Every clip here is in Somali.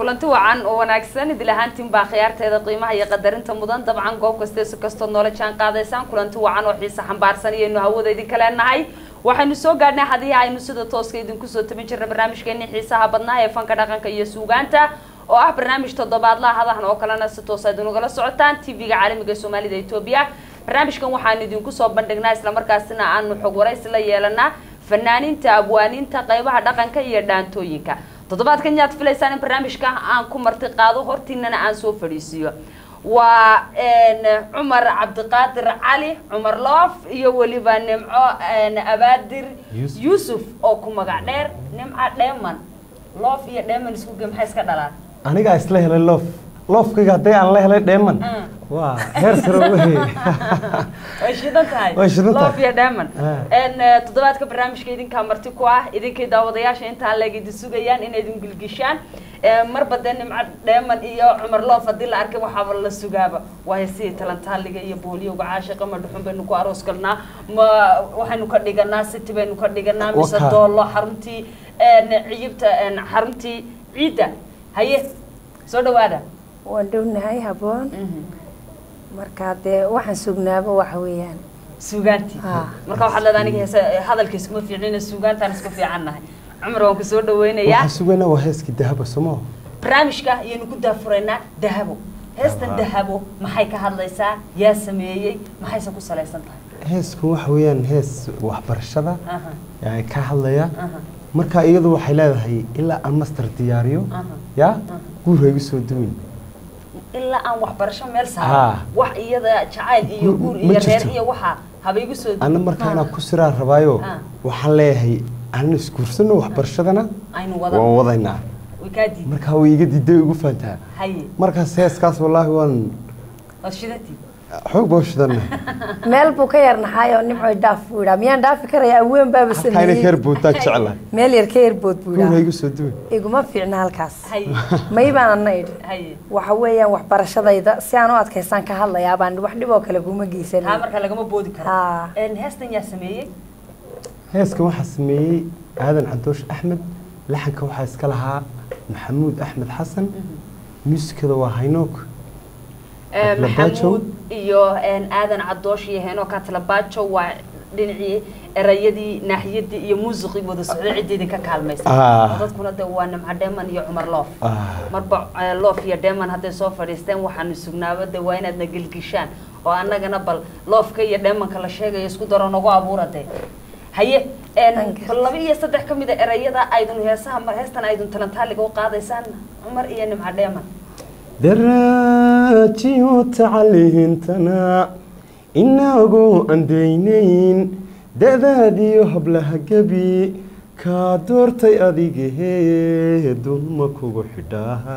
kulanti wacan oo wanaagsan idil ahaantiin baa khiyaarteeda qiimaha iyo qadarinta mudan dabcan goob kaste si kastood noola jaan qaadaysaan kulanti wacan oo xiisa xambaarsan iyaynu hawada idinka leenahay waxaynu soo gaadhnay hadihi aynu sida tooska idinku soo tabin jirna barnaamijkeeni xiisaha badnaa ee fanka dhaqanka iyo suugaanta oo ah barnaamij toddobaadlaha hadahan oo kalena si toos aad inugala socotaan tv-ga caalamiga ee soomaalida etoobiya barnaamijkan waxaanu idinku soo bandhignaa islamarkaasina aanu xog waraysi la yeelanaa fanaaniinta abwaaniinta qaybaha dhaqanka iyo dhaantooyinka toddobaadkan yaad filaysaan in barnaamijka aan ku marti qaado hortiinana aan soo fadhiisiiyo waa cumar cabdiqaadir cali cumar loof iyo weliba nimco abaadir yuusuf oo ku magac dheer nimco dheeman loof iyo dheeman isku ge maxay iska dhalaan anigaa isla helay loof loofkayga hadday aan la helay dheeman waa heer sare wey way shidan tahay Way shidan tahay. loof iyo dheeman Ah. toddobaadka barnaamijka idinkaa marti ku ah idinkay daawadayaasha intaan leeg idin sugayaan inay idin gilgishaan marba dee nimco dheeman iyo cumar loof haddii la arkay waxaaba la sugaaba waayo sidii talantaaliga iyo booliyowga caashiqa ma dhuxun baynu ku aroos galnaa ma waxaynu ka dhiganaa city baynu ka dhiganaa mise Waka. doollo xaruntii ciyibta xaruntii ciidda haye soo dhawaada waan dhownahay haboon marka dee waxaan sugnaaba waxa weeyaan suugaantii Ah. marka waxaad leedahay aniga heese hadalka iskuma fiicnina suugaantaan isku fiican nahay cumar waan ku soo dhaweynayaa waxaa sugayna waa heeskii dahaba somo barnaamijka ayaynu ku daafuraynaa dahabo heestan Ah. dahabo maxay ka hadlaysaa yaa sameeyey maxayse ku salaysan tahay heeskan waxa weeyaan hees waxbarashada Aha, ee ka hadlaya aha, marka iyadu waxay leedahay ilaa aan master diyaariyo aha. yaa guur igu soo duwin ilaa aan waxbarasho meel Ah. saaro wax iyada jacayl iyo Ma- guur ma iyo reer jirto. iyo waxaa haba igu soo ana markaa inaan ku siraa rabaayo Ah. waxaan leeyahay aanan isguursano waxbarashadana aynu waan wada wadaynaa way kaa diiday markaa way iga diiday ugu fahantaa haye markaas heeskaas wallaahi waan waad shidatii xoog baa u shidana meel buu ka yar naxaayoo nimcoy dhaaf buu idhaa miyaan dhaafi karaya aween baaba halkaa inay sameeyey heer boodtaa jeclahay meel yar ka yarbood buu guur idhaa igu soo duwin iguma fiicna halkaas haye may baan ana idhi haye waxa weeyaan waxbarashadayda si aan u adkaysaan ka hadlayaa baan wax dhib oo kale kuma taa geysanin marka lagama boodi karo Haa. Een, heestan yaa sameeyey heeskan waxaa sameeyey aadan cadoosh axmed laxanka waxaa iska lahaa maxamuud axmed xasan muusikada waa haynook Ee, Katlabaajo. maxamuud iyo een, aadan cadoosh iyo heenoo katlabaajo waa dhinacii erayadii naaxiyadii iyo muusiqii wada socday cidda idinka kaalmaysa Ah. oo dadkuna de waa nimco dheeman iyo cumar loof Ah. marba eh, loof iyo dheeman hadday soo fadhiisteen waxaanu sugnaaba de waa inaadna gelgishaan oo annagana bal loofka iyo dheemanka la sheegayo isku daro nagu abuura de haye een, Thank you. bal laba iyo saddex ka mid a erayada aydun heesaha mar heestan aydun talantaaliga u qaadaysaan cumar iyo nimco dheeman daraajiyo tacalihintana inagu andaynayn da'daadiyo hablaha gebi kaa doortay adigahee dulma kugu xidhaa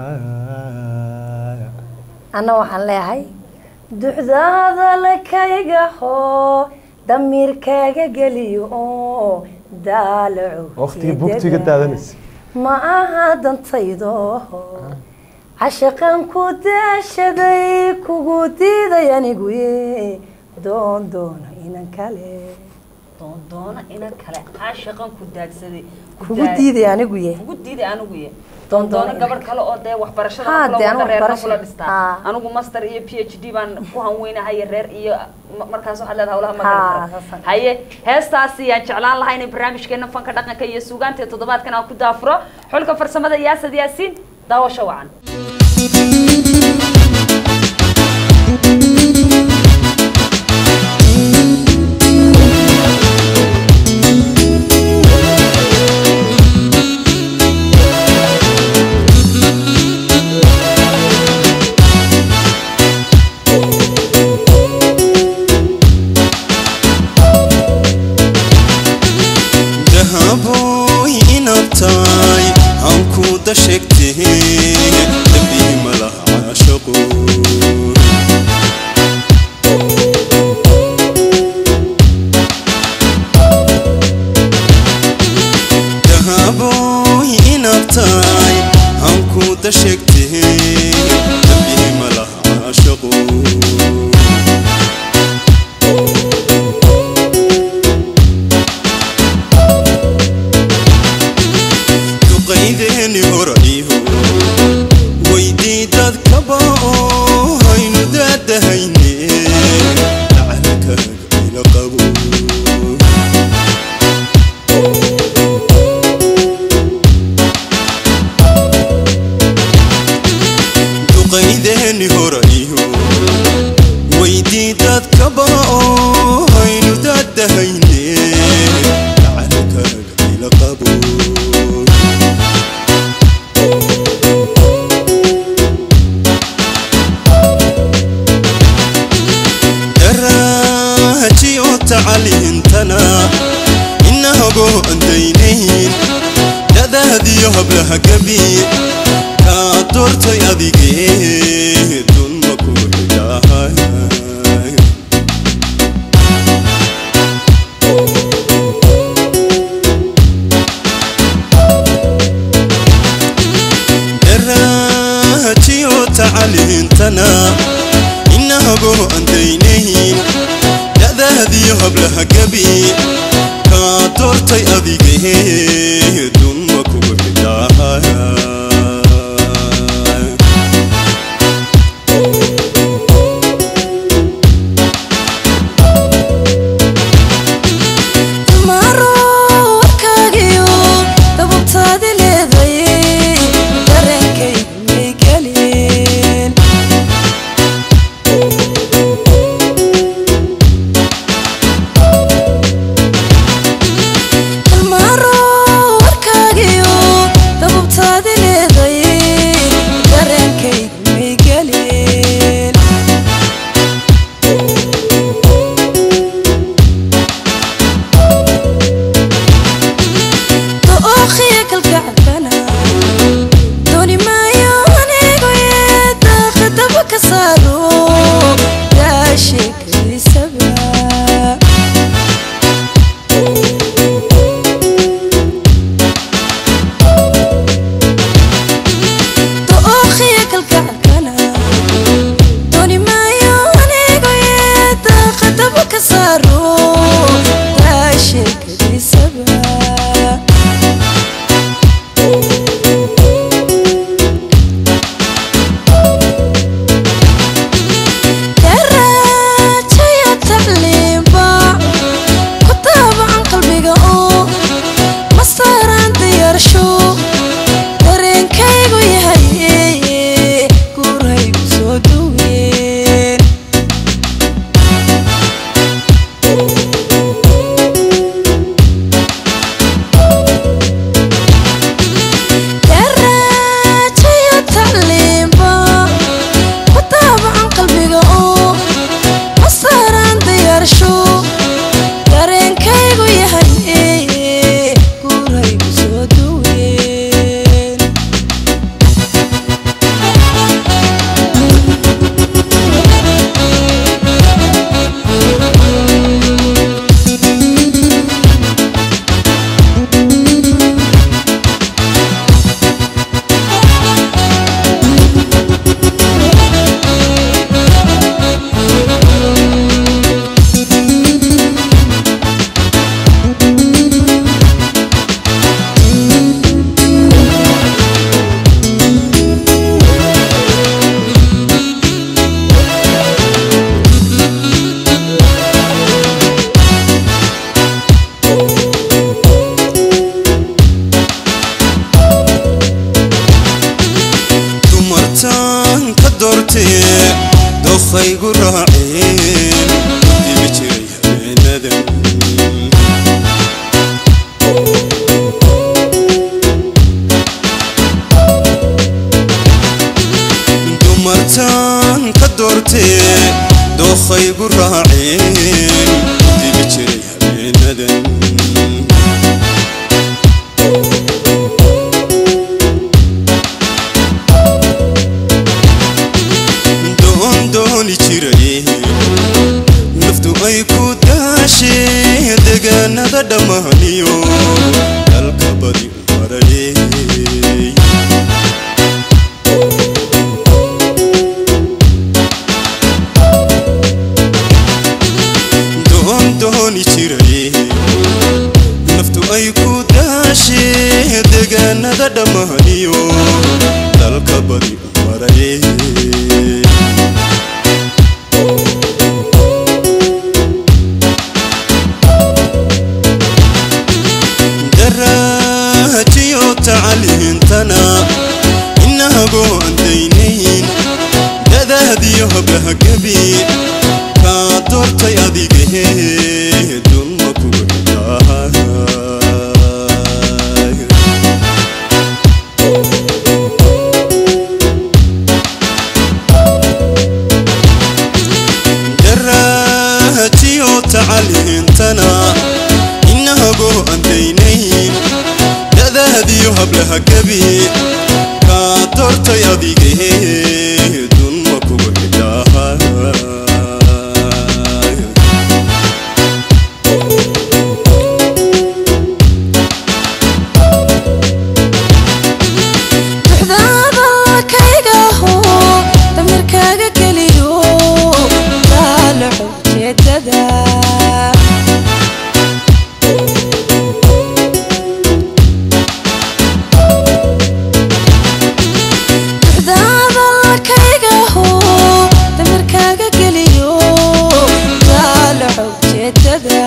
anna waxaan leeyahay duxdaada lakayga hoo damiirkaaga geliyo oo daalaco waqtigii bugtiga daadanaysa ma aha dantaydo cashaqan ku daashaday kugu diiday anigu ye doon doono inan kale doondoona inan kale caashaqan ku daadsaday ku kugu daa- diiday anigu ye kugu diiday anigu ye Doondoona doondoona inan gabadh kale oo dee waxbarashada Haa, kula dee anigu wada reerna waxbarasho- kula dhistaa Haa. anigu master iyo p h d baan ku hanweynahay reer iyo ma- markaas waxaad leedahay hawlaha Haa, magan saasaan. haye heestaasi yaan jeclaan lahaa inay barnaamijkeena fanka dhaqanka iyo suugaanta ee toddobaadkan aan ku daafuro xulka farsamada yaasad yaasiin daawasho wacan dahabo inaad tahay aan ku dashegtee dambii malaha caashaqo dahabo inaad tahay aan ku dashegtee dambii malaha caashaqo duqaydee duqaydeeni horayo weydii dadkaba oo haynu daadahayne lacalkaaga ila qabo duqaydeeni horayo weydii dadkaba oo haynu daadahayne lacalkaaga ila qabo daraaji oo tacaliintana inahagoo andaynayn dadaadiyo hablaha gabi kaa doortay adigee dunma ku xidhahay daraaji oo tacaliintana inahagoo andaynayn dadaadiyo hablaha gabi kaa doortay adigee dunma kugu xidhahay maroorkaagiyo dababtaadi leeday dareenkay may gelin maroorkaagiyo dababtaadi leeday dareenkay may gelin dookhiya kalgacabana dooni maayo anigu ee daaqadaba ka saaro yaasheekaysaba dookhiya kalgacabana dooni maayo anigu ee daaqadaba ka saaro yaasheekaysaba daraajaya tacliimba ku taabacan qalbiga oo mastaraan diyaarsho dareenkaygu yahay guurhaygu soo dhoween daraajaya tacliimba ku taabacan qalbiga oo mastaraan diyaarsho dareenkaygu yahay guurhaygu soo dhoween dumartaan ka doortee dookaygu raaceen dibi jiray habeenadan dumartaan ka doortee dookaygu raaceen dibi jiray habeenadan doon dooni jiray naftu ay ku daashee degaanada dhammaaniyo dalka badi u marayey doon dooni jiray naftu ay ku daashee degaanada dhammaaniyo iyo dalka badi maraye darajiyo tacaliintana inahagoo aan daynayn dadaadiyo hablaha gebi kaa doortay adigahe dulma kugu xidhaay darajiyo tacaliintana inahagoo aan daynayn dadaadiyo hablaha gebi kaa doortay adigahe dulma kugu xidhaay duxdaada kaygaho damirkaaga geliyo daalaco jeedada duxdaada kaygaho damirkaaga geliyo daalaco jeedada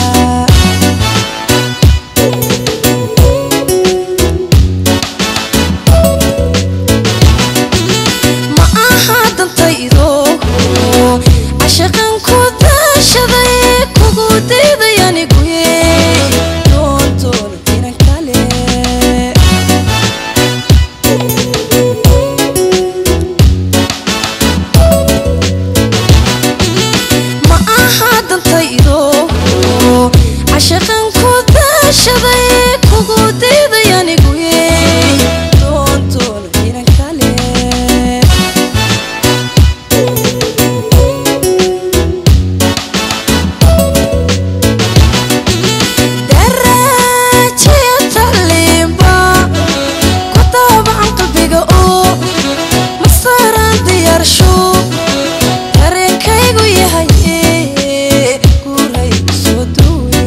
ma aha dantaydo cashaqan ku daashaday kugu dayday aniguye doontoon inan kale ma aha dantaydo cashaqan ku daashaday kugu dayday aniguye doontoon inan kale darajiya tacliimba ku daabacan qalbiga oo masaraan diyaarsho dareenkaygu yahay guuray soo duwe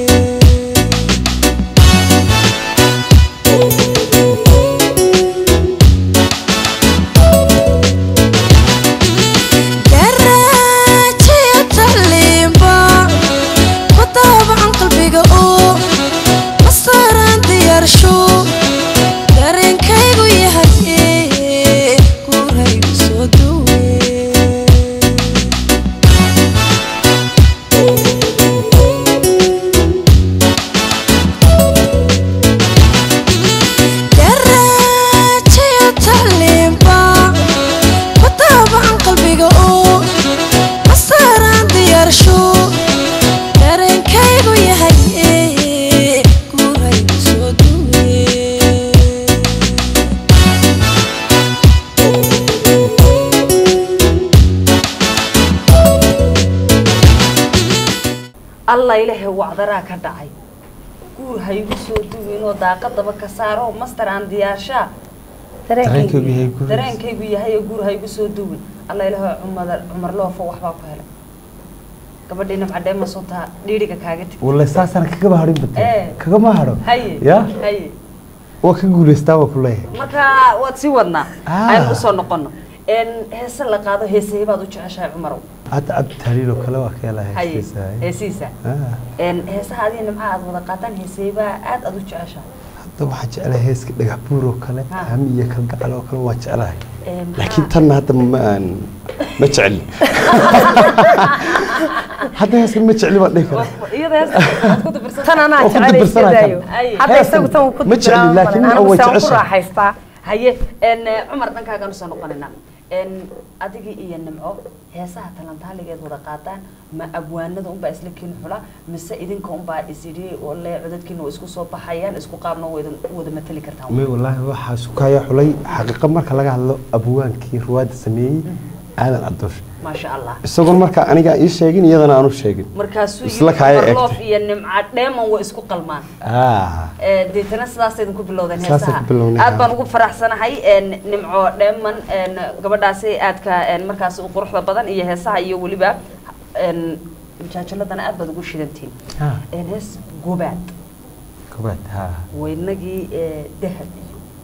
darajiya tacliimba ku daabacan qalbiga oo masaraan diyaarsho dareenkaygu yahay guuray soo duwe darajiya tacliimba ku daabacan qalbiga oo masaraan diyaarsho dareenkaygu yahay guuray soo duwe alla ilaahay wacdaraa ka dhacay guur ha igu soo duwinoo daaqadaba ka saaro master aan diyaarshaa dareenkaygu yahay guur dareenkaygu yahay oo guur ha igu soo duwin alla ilaahay cumar cumar loofo waxbaa ku helay gabadhii nimcadhee masuntaa dhiiriga kaaga tigi wallahi saasana kagama hadhin Eh. bate kagama hadho haye ya haye waa ka guulaystaa waa ku leeyahay marka waad sii wadnaa Ah. aynu usoo noqono n heese la qaado heesahee baad u jeceshahay cumarow hadda cabdi tahliil oo kale waa ka helaa haye heesiisa heesiisa Ah, n heesaha adiga nimca aad wada qaataan heeseebaa aad aad u jeceshahay hadda waxaan jeclahay heeska dhagax buur oo kale Ah. hami iyo kalgacal oo kale waa jeclahay Een, laakiin maxaa- tanna hadda ma aan ma jecli hadda heeskan ma jecli baan dhihi karaa iyada heesta aad ku dabirsan tan anaa Oo ku jecel dabirsanaa iskadaayo kan. Ay. hadda Heestan isagu tan uu ku ma jecli, dibiraa laakiin anigu way saan ku jeceshahay. raaxaystaa haye n cumar dhankaagaan usoo noqonaynaa n adigii iyo nimco heesaha talantaaligeed wada qaataan ma abwaanada unbaa isla kiin xula mise idinka unbaa isidhi oo le codadkiina waa isku soo baxayaan isku qaabna wada wada matali kartaan may wallaahi waxaa sukaya xulay xaqiiqa marka laga hadlo abwaankii ruwaadda sameeyey aadan cadoosh maasha allah isagoon marka aniga ii sheegin iyadana aanu sheegin markaasuu Isla kaaya yidhi loof eegtay. iyo nimca dheeman way isku qalmaan ah Eh, deetana sidaasay idinku bilowdeen Sidaasay heesaha ku bilownay, aad haa. baan ugu faraxsanahay en, nimco dheeman en, gabadhaasi aadka en, markaas u quruxda badan iyo heesaha iyo weliba en, jaajaladana aad baad ugu shidantihiin ah En, hees gobaad kobaad ha waynagii eh, dahab iyo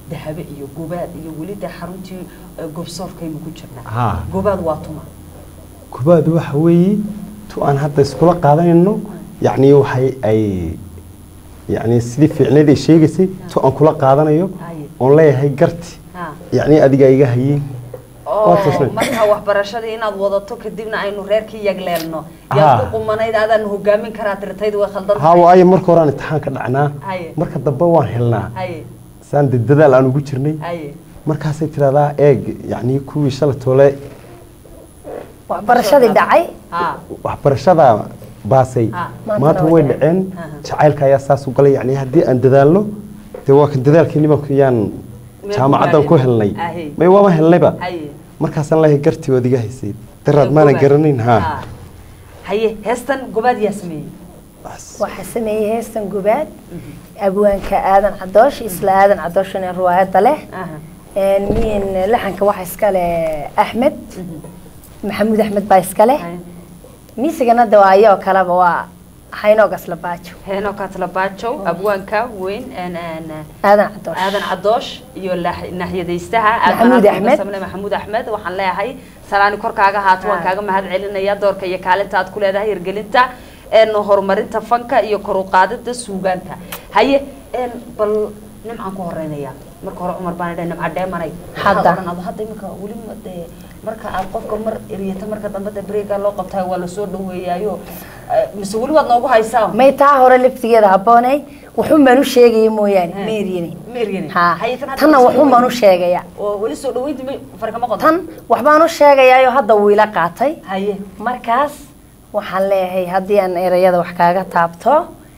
dahabe iyo gobaad iyo weli dee xaruntii eh, gobsoorkaynu ku jirnaa haa gobaad waa tuma kubaad waxa weeye tu aan hadda iskula qaadanayno yacni waxay ay yacni sidii fiicneed ay sheegaysay tu aan kula qaadanayo Haye. oon leeyahay garti haa yacni adiga iga hayeen oo Waa tusnay. marka waxbarashadii inaad wadato kadibna aynu reerkii yagleelno Haa. yaad ku qumanayd adaan hogaamin karaa tirtaydu way khaldan haa waayo marka hore aan imtixaan ka dhacnaa Haye. marka dambe waan helnaa haye saan dee dadaal aan ugu jirnay haye markaasay tiraahdaa eeg yacni kuwii shalay toole waxbarashadii dhacay haa waxbarashada baasay Ah. maanta way dhaceen Aha. jacaylka ayaa saas u galay yacni haddii aan dadaalno dee waa kan dadaalkii nimanku yaan jaamacaddan ku helnay Ahe. may waama helnayba haye markaasaan leeyahay gartii waad iga haysay daraad maanan Gobaad. garanayn haa Haa. haye heestan gobaad yaa sameeyey waxaa sameeyey heestan gubaad abwaanka aadan cadoosh isla aadan cadooshna riwaayadda leh Aha. min laxanka waxa iskale axmed maxamuud axmed baa iskale Haye. miisigana de waa ayoo kaleba waa haynoogas la baajo heeno katlabaajow abwaanka weyn een, een, aadan cadoosh aadan cadoosh iyo laax- naaxyadaystaha Maxamuud Aadan Axmed. Samle maxamuud axmed waxaan leeyahay salaani korkaaga haato waan Ah. kaaga mahad celinaya doorka iyo kaalinta aad ku leedahay hirgelinta een, horumarinta fanka iyo kor u qaadida suugaanta haye een, bal nimcaan ku horeynaya marka hore cumar baan idhahay nimca dheemanay Hadda. Waxaad odhan, hadda iminka weli ma dee marka aad qofka mar eriyata marka dambe de breega loo qabtaay waa lasoo dhaweeyaayo eh, mise weli waad noogu haysaa may taa hore laftigeeda habboonay wuxun baan u sheegaya mooyaane Eh. ma eryani ma eryani ha Haye, tan hadda tanna lasoo wuxun baan u dhaweeyey. sheegaya oo weli soo dhaweynti ma farkama qodo tan waxbaan u sheegayaayo hadda wuu ila qaatay haye markaas waxaan leeyahay haddii aan erayada wax kaaga taabto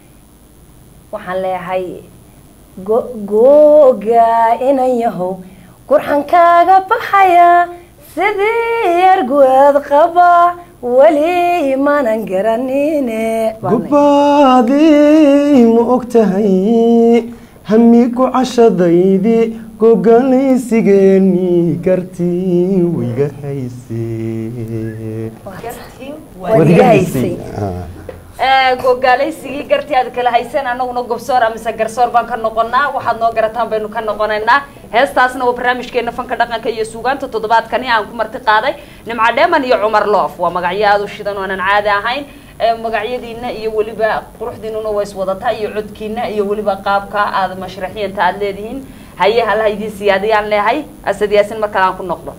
waxaan leeyahay go- googa inan yahow qurxan kaaga baxaya sidii yarguad qaba weli maanan garanine gubbaadii ma og tahay hamigu cashadaydii gogalaysigeeni gartii wayga haysee gartii Waad iga haysay. Ah. gogaalaysigii gartii aad kala hayseen anaguna gobsoor amise garsoor baan ka noqonaa waxaad noo garataan baynu ka noqonaynaa heestaasna waa barnaamijkeena fanka dhaqanka iyo suugaanta toddobaadkani aan ku marti qaaday nimca dheeman iyo cumar loof waa magacyo aada u shidan oo aanan caadi ahayn Ee, magacyadiina iyo weliba quruxdiinuna waa iswadataa iyo codkiina iyo weliba qaabka aad mashraxiyanta aad leedihiin haye halaha idiin siyaadiyaan leehay asad yaasin mar kale aan ku noqdo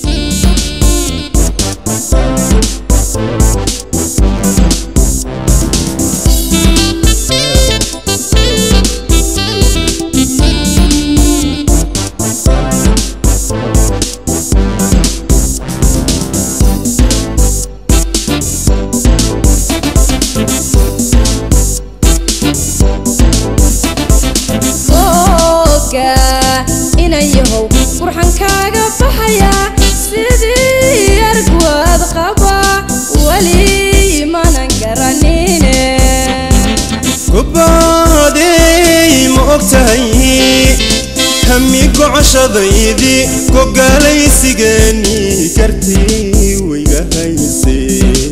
googa inan yahow qurxan kaaga baxaya sidii arguad qaba weli maanan garanine gubbaadey ma og tahay hamigu cashadaydii gogalaysigeeni gartii wayga haysee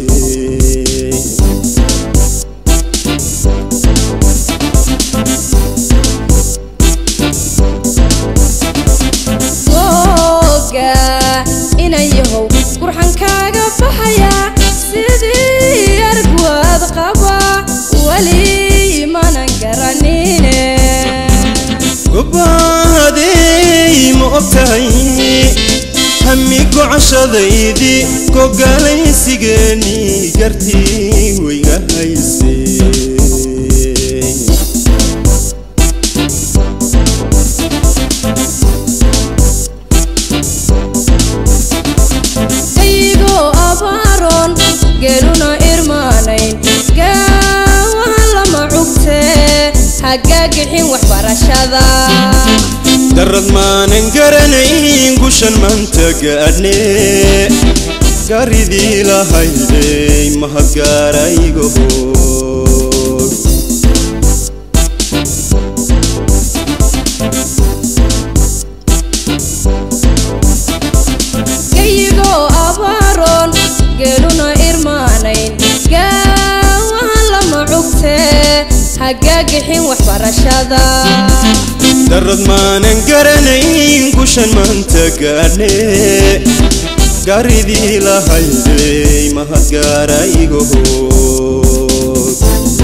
googa inan yahow qurxan kaaga baxaya sidii arguad qaba weli maanan garanine gubbaadey ma og tahay hamigu cashadaydii gogalaysigeeni gartii wayga haysee ayigoo abaaroon geeluna irmaanayn gaawahan lama cugtee hagaagixin waxbarashada darad maanan garanayn gushan maanta gaadhne garidii lahaydey mahadgaaraygo gayigoo abaaroon geeluna irmaanayn gaawahan lama cugtee hagaagixin waxbarashada darad maanan garanayn gushan maanta gaadhne gaaridii lahaydey mahad gaara iga hoog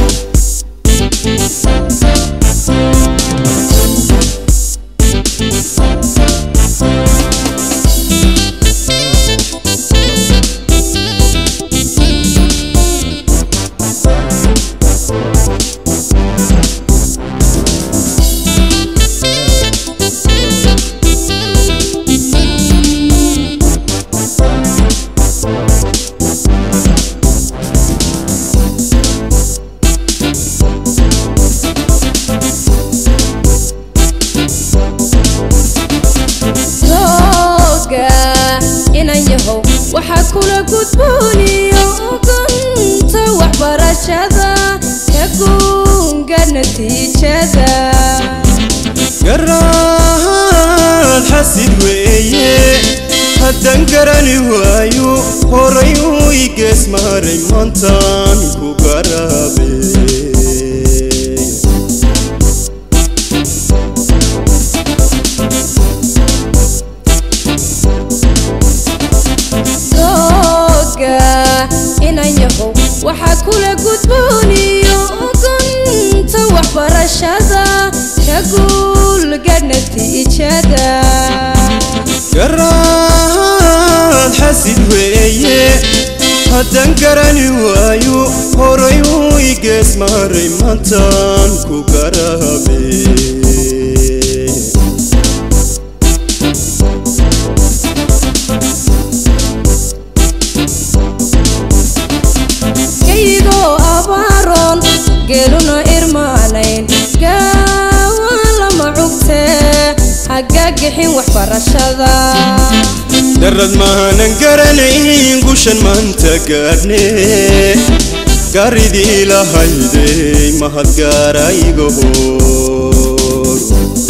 rooga inan yahow waxaa kula gudbooniyo ugunta waxbarashada ka guunga natiijada garaad xasid weeye haddaan garani waayo horay uu igees maray maantaan ku garaabe rooga inan yahow waxaa kula gudbooniyo ugunta waxbarashada ka guulga natiijada garaad xasid weeye haddaan garani waayo horay uu igees maray maantaan ku garaabe kayigoo abaaroon geeluna irmaanayn gaawa lama cugtee hagagixin waxbarashada darad maanan garanayn gushan maanta gaadhne gaaridii lahaydey mahad gaara iga hoog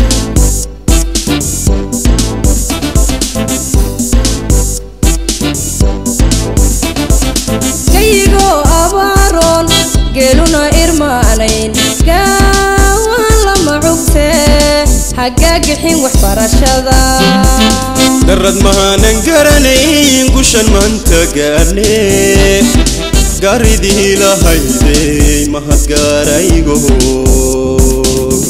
kayigoo abaaroon geeluna irmaanayn gaawa lama cugtee hagagixin waxbarashada darad maanan garanayn gushan maanta gaadhne gaaridii lahaydey mahad gaara iga hoog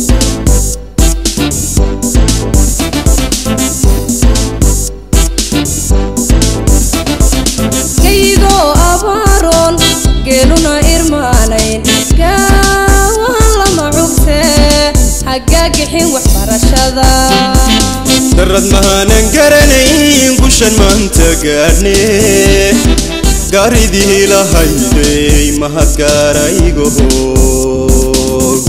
kayigoo abaaroon geeluna irmaanayn gaawa lama cugtee hagagixin waxbarashada darad maanan garanayn gushan maanta gaadhne gaaridii lahaydey mahad gaara iga hoog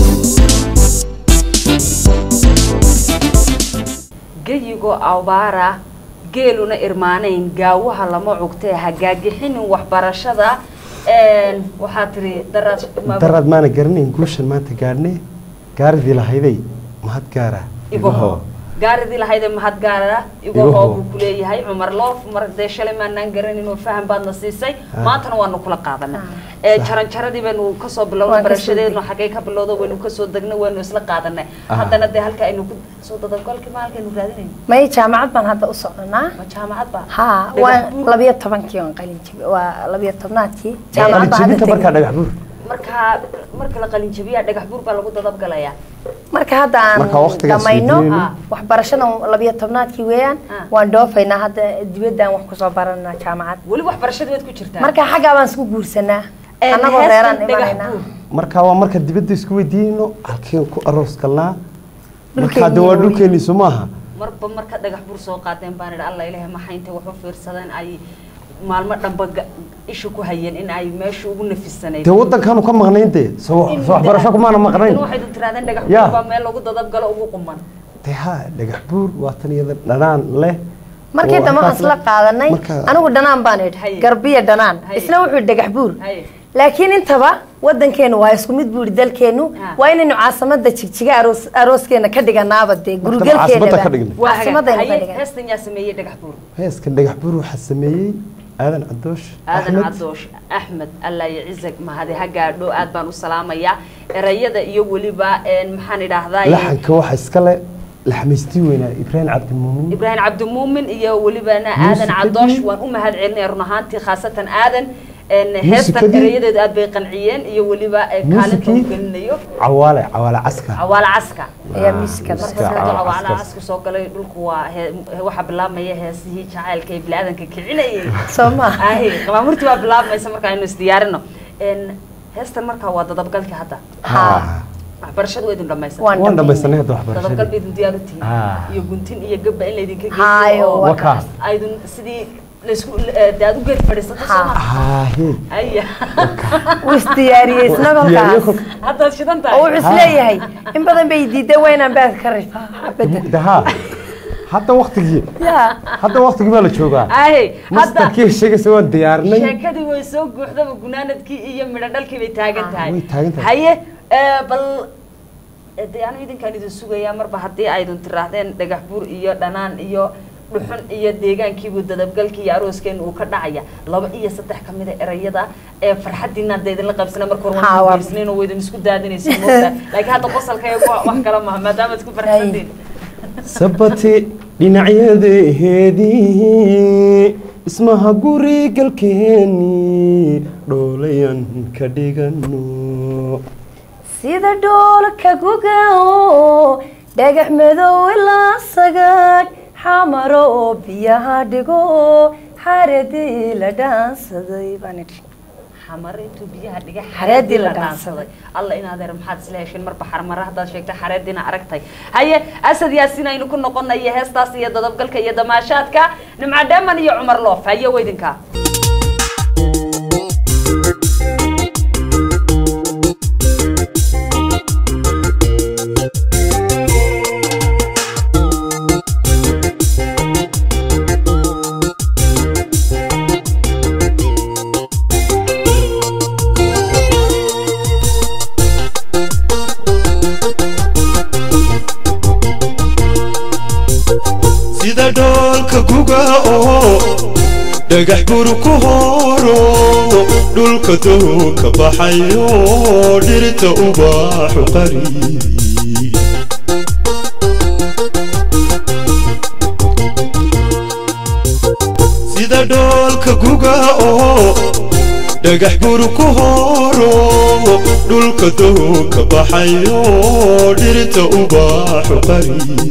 geyigoo abaara geeluna irmaanayn gaawaha lama cugtee hagaagixinin waxbarashada een, waxaa tiri daraad daraad maana garanayn guushan maanta gaadhne gaaridii lahayday mahad gaara igaho gaaridii lahayde mahad gaara Igu igahoo hoo. buu kuleeyahay cumar loof mar dee shalay maanaan garanin oo faham baadna siisay maantana waanu kula qaadanay ee jaran jaradii baynu kasoo bilownay Waan kasoo barashadeednu xaggay ka bilowdo waynu kasoo degnay waynu isla qaadanay Aha. haddana dee halka aynu ku soo dadagolkii maalkaynu raadinayno may jaamacad baan hadda u socnaa ma jaamacad ba ha Dhagax waa buur. labiyo tobankii oon qalin jabi waa labiyo tobnaadkii qalinjibinta jaamacad baan markaa hadda dhagax buur markaa marka la qalin jabiyaa dhagax buur baa lagu dadabgalayaa marka hadda Marka aan waqtigaas dhamayno weydiinayno. Ah. waxbarashadan labiyo tobnaadkii weeyaan Ah. waan dhoofaynaa hadda dibaddaan wax kusoo baranaa jaamacad weli waxbarashada waad ku jirtaa marka xaggaa baan isku guursanaa Een, annagoo heestan reeraan dhagax imanaynaa buur. marka waa marka dibadda isku weydiinayno halkeen ku aroos galnaa marka Dhulkeennii hadda waa weeye. dhulkeennii soo maaha marba marka dhagax buur soo qaadeen baan idhi alla ilahay maxay intay wax u fiirsadeen ay maalmo dhanba ga- isha ku hayeen in ay meesha ugu nafisanayd dee waddankaanu ka maqnayn dee soo soo waxbarasho kumaana maqnayn waxay tiraadeen dhagax Ya. buur baa meel lagu dadabgalo ugu quman dee ha dhagax buur waa tan iyada dhanaan leh markii oo dambe waxaan halkaas isla leh. qaadanay Marka- anigu dhanaan baan Haye. idhi garbiya dhanaan Haye. isna wuxuu yidhi dhagax buur Haye. laakiin intaba wadankeenu waa isku mid buu yidhi dalkeenu Ah. waa inaynu caasimada jigjiga aroos arooskeena ka dhiganaaba dee caasimada ka gurigalkeena dhigna. waa caasimadaynu ka haye dhigan heestan yaa sameeyey dhagax buur heeskan dhagax buur waxaa sameeyey aadan cadoosh aadan Axmed. cadoosh axmed allah yacizag mahadi ha gaadho aad baan u salaamayaa erayada iyo weliba een, maxaan idhaahdaa laxanka waxa iskale laxmaystii weynaa ibraahim cabdimuumin ibraahim cabdimuumin iyo welibana aadan Muusikadii- cadoosh waan u mahad celinaya run ahaantii khaasatan aadan een, heestan Muusikadii- erayadeedu aad bay qanciyeen iyo weliba ee, kaalinta uu Muusikii- gelinayo cawaale cawaale caska cawaala caska ayaa miiska Miiska marka cawaala haduu cawaala caskaas. caska soo galay dhulku waa hee- waxaa bilaabmaya heesihii jacaylka ee biniaadanka kicinayay soo ma ahi qabaamurtii waa bilaabmaysa marka aynu isdiyaarino een, heestan markaa waa dadabgalkii hadda Ha. waxbarashadu waa idin dhamaysan Waan waan dhamaysanay hadda dadabgal waxbarashadii ba idin diyaar u tihiin Ah. iyo guntin iyo gabba in laydinka Hayo, geeyo oo waa kaas. aydun sidii laysku de aad u geed fadhiisato Ha. sooma haahe aya wuu isdiyaariyey isna Diyaariyo kolkaas kolka- haddaad shidan oo tahay wuxuu isleeyahay in badan bay diiday waa inaan baad ka rifaa bedel daha hadda waktigii ya hadda waktigii baa la joogaa ahe hadda mastarkii sheegaysa waan diyaarinay sheekadii way soo guuxdaba gunaanadkii iyo midho dhalkii bay taagan tahay way taagan tahay. haye ee, bal ee, dee anigu idinkaan idin sugayaa marba haddii aydun tiraahdeen dhagax buur iyo dhanaan iyo dhuxun iyo deegaankiibu dadabgalkii iyo arooskeenu uu ka dhacaya laba iyo saddex ka mid a erayada ee farxadiinaan dee idinla qaybsana marka hore Ha, waan waa- geysnayn oo waydin isku daadinaysa moogta laakiin hadda qosalka ee wa- wax kala maha maadaama ad isku farxsantiin sabati dhinacyadeedii ismaha guri galkeeni dhoolayan ka dhigano sida dhoolka gugao dhagax madow ilaa sagaag xamaro oo biyaha dhigo xaradii la dhaansaday baan idhi xamar intuu biyaha dhigay Xareedii la dhaansaday alla in adeer maxaad isla hesheen marba xarmara haddaad sheegtay xareediina aragtay haye asad yaasiin aynu ku noqonaya heestaas iyo dadabgalka iyo damaashaadka nimca dheeman iyo cumar loof haye weydinka sida dhoolka guga oo dhagax bur ku horo dhulka doo ka baxayo dhirta ubaaxu qariibi sida dhoolka guga oo dhagax bur ku horo dhulka doo ka baxayo dhirta ubaaxu qariibi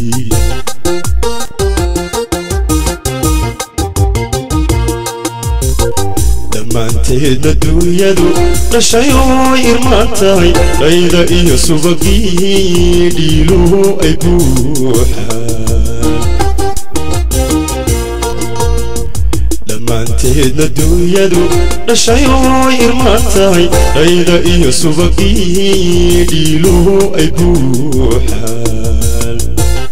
dhammaanteedna duunyadu dhashay oo irmaan tahay dhayda iyo subagii dhiiluhu ay buuxaan dhammaanteedna duunyadu dhashay oo irmaan tahay dhayda iyo subagii dhiiluhu ay buuxaan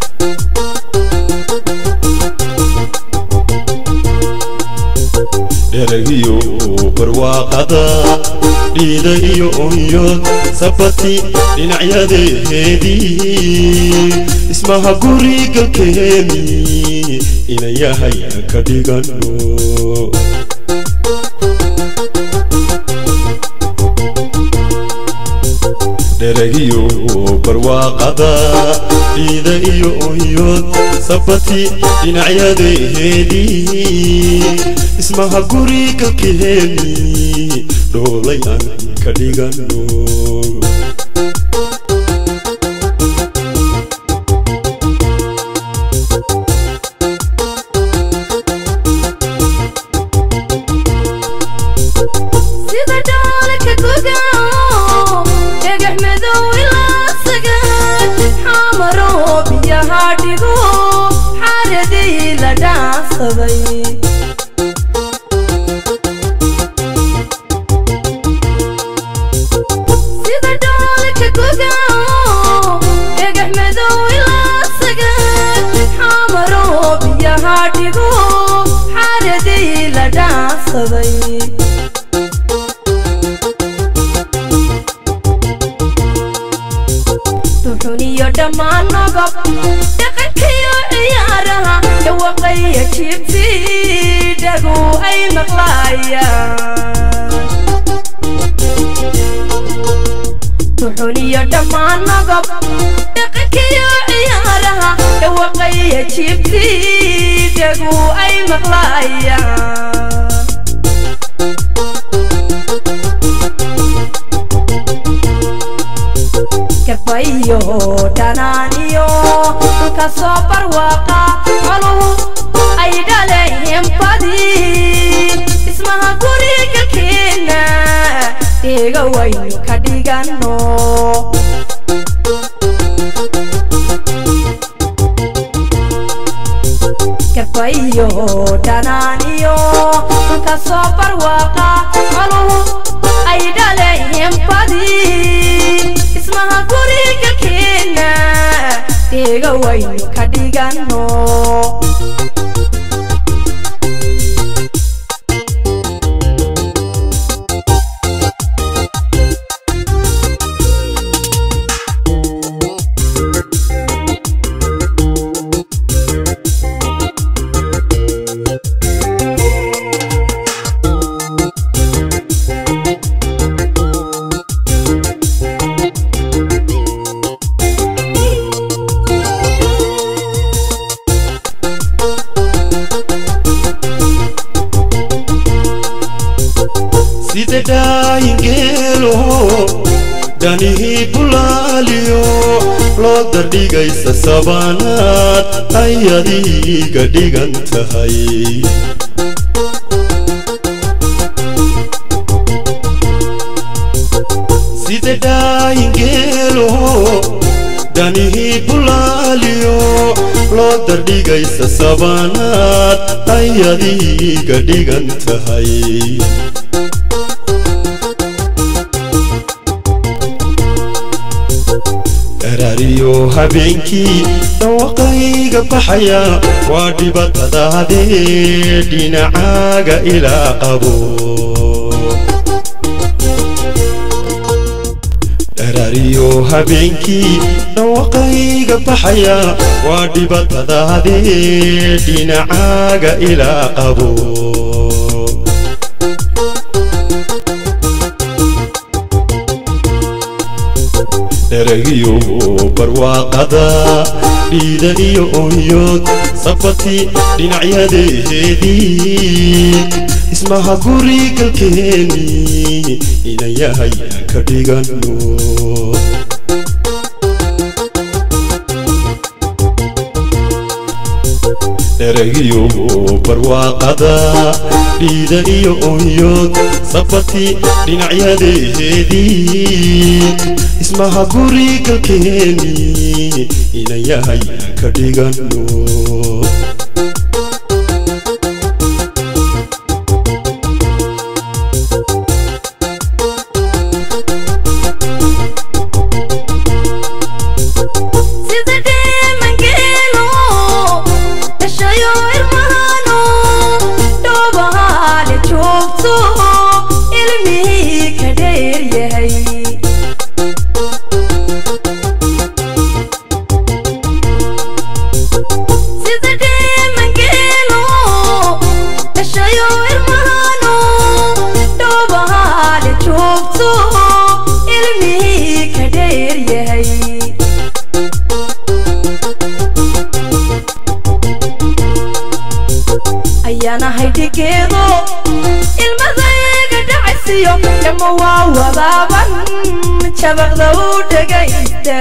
dheragiyo barwaaqada dhiida iyo onyod sabati dhinacyadeedii ismaha guri galkeeni inayahay ka dhigano dheragiyo barwaaqada dhiida iyo onyod sabati dhinacyadeedii ismaha guri galkeeni dhoolay aan ka dhigano sida dhoolka gugao dhagax madow ilaa sagaal xamaro biyaha dhigo xaradii la dhaansaday sida dhoolka gugao dhagax madow ilaa sagaal xamaro biyaha dhigo xaradii la dhaansaday duxun iyo dhammaan nabab dhaqankiyo ciyaaraha dhawaqaya jibti dhagu ay maqlaayaan duxuniyo dhammaan nogob dhaqankiyo ciyaaraha dhawaqaya jiibtii dhagu ay maqlaayaan garbayo dhanaaniyo kasoo barwaaqa coluhu ay dhalayeen badi ismaha guriga keena deega waynu ka dhigano garbayo dhanaaniyo kasoo barwaaqa coluhu ay dhalayeen badi ismaha guriga keena deega waynu ka dhigano sida dhaayingeelo dhanihii bulaaliyo loo dardhigaysa sabaanaad ay adiga dhigan tahay sida dhaayingeelo dhanihii bulaaliyo loo dardhigaysa sabaanaad ay adiga dhigan tahay daraariyo habeenkii dhawaqayga baxaya waa dhibatadaadee dhinacaaga ilaa qabo daraariyo habeenkii dhawaqayga baxaya waa dhibatadaadee dhinacaaga ilaa qabo dheregiyo barwaaqada dhiida iyo onyood sabati dhinacyadeedii ismaha guri galkeeni ina yahay aan ka dhigano dheregiyo barwaaqada dhiida iyo onyood sabati dhinacyadeedii ismaha guri galkeeni ina yahay aan ka dhigano sida dheemangeelo dhashayo irmahano dhoobahaale joogto ilmihii ka dheer yahay sida dheemangeelo dhashayo irmahano dhoobahaale joogto ilmihii ka dheer yahay ayaanahay dhigeedo ilmadayga dhacaysiyo dhamma waa wadaaban jabaqda u dhagaysta